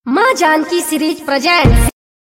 माँ Janaki series presents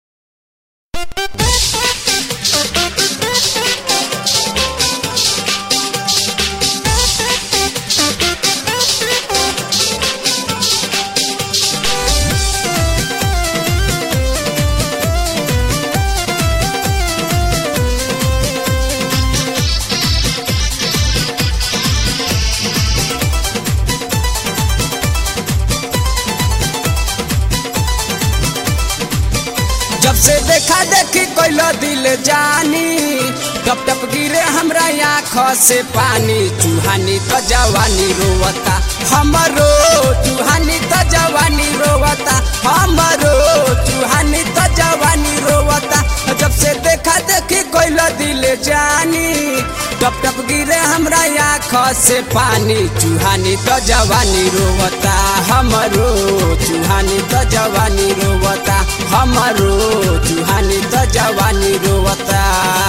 जब से देखा देखी कोइलो दिल जानी टप टप गिरे हमरा आँख से पानी चूहानी तो जवानी रोवता हमरो चूहानी तो जवानी रोवता हमरो चूहानी तो जवानी रोवता जब से देखा देखी कोइलो दिल जानी टप टप गिरे हमरा आँख से पानी चूहानी तो जवानी रोवता हमरो चूहानी तो जवानी रोवता हमरो चूहानी तो जवानी रोवता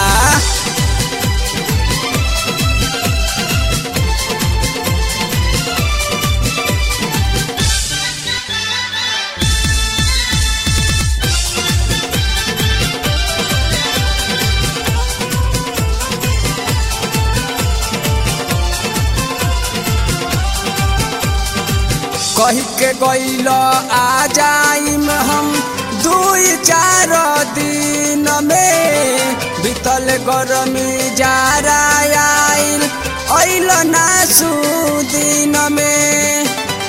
कही के गईल आ जाइम हम दुई चार दिन में बीतल गरमी जारा आइल अइल ना सुदिन में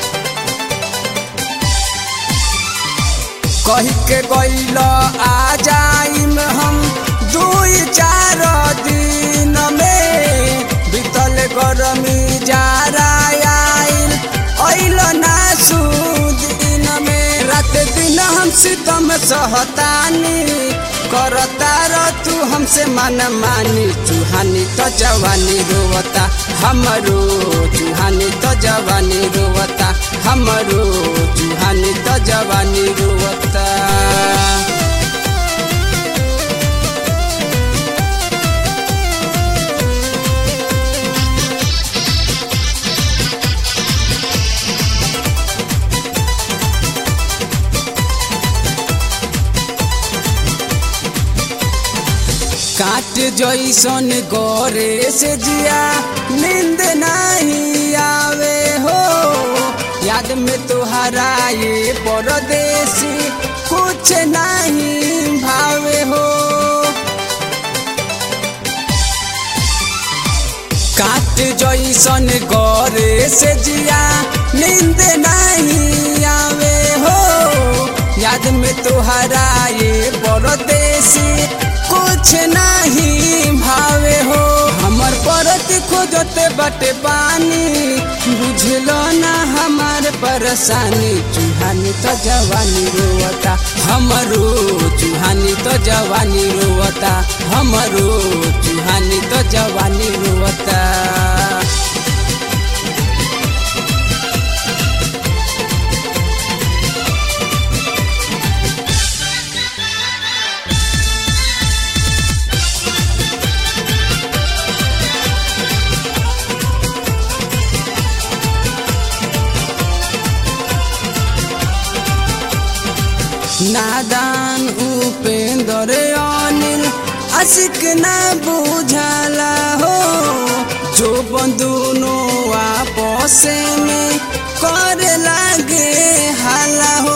कही के गईल आ जाइम हम दुई चार दिन में बीतल गरमी जारा आइल अइल ना सुदिन में रात दिन हम सितम सहतानी करता र तू हमसे मन मानी चूहानी तो जवानी रोवता हमरो चूहानी तो जवानी रोवता हमरो चूहानी तो जवानी रोवता काट जैसन गोरे से जिया नींद नहीं आवे हो याद में तुहरा ये परदेसी कुछ नहीं भावे हो काट जैसन गोरे से जिया नींद नहीं आवे हो याद में तुहरा ये परदेसी कुछ नहीं भावे हो हमर परत खोजते बटे पानी बुझलो ना हमार परेशानी चूहानी तो जवानी रोवता हमरो चूहानी तो जवानी रोवता हमरो चूहानी तो जवानी रोवता नादान उपेंद्र अनिल आशिक ना बुझाला हो जो बंदूनो आपस में करे लागे हाला हो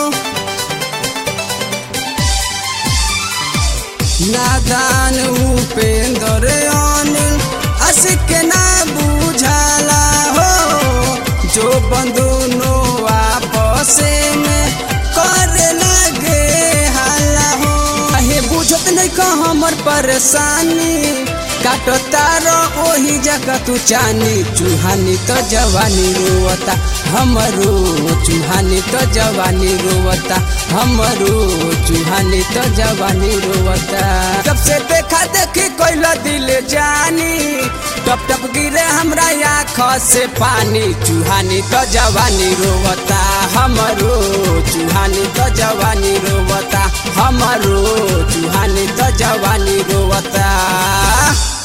नादान उपेंद्र अनिल आशिक ना बुझाला हो जो बंदूनो आपस में करे लागे हाला हो अहे बुझत नहीं का हमर परेशानी काटो तारो ओही जगह तू चानी चूहानी तो जवानी रोवता हमरो चूहानी तो जवानी रोवता हमरो चूहानी तो जवानी रोवता जब से देखा देखी कोइला दिल जानी टप टप गिरे हमरा आँख से पानी चूहानी तो जवानी रोवता हमरो चूहानी तो जवानी रोवता हमरो चूहानी तो जवानी रोवता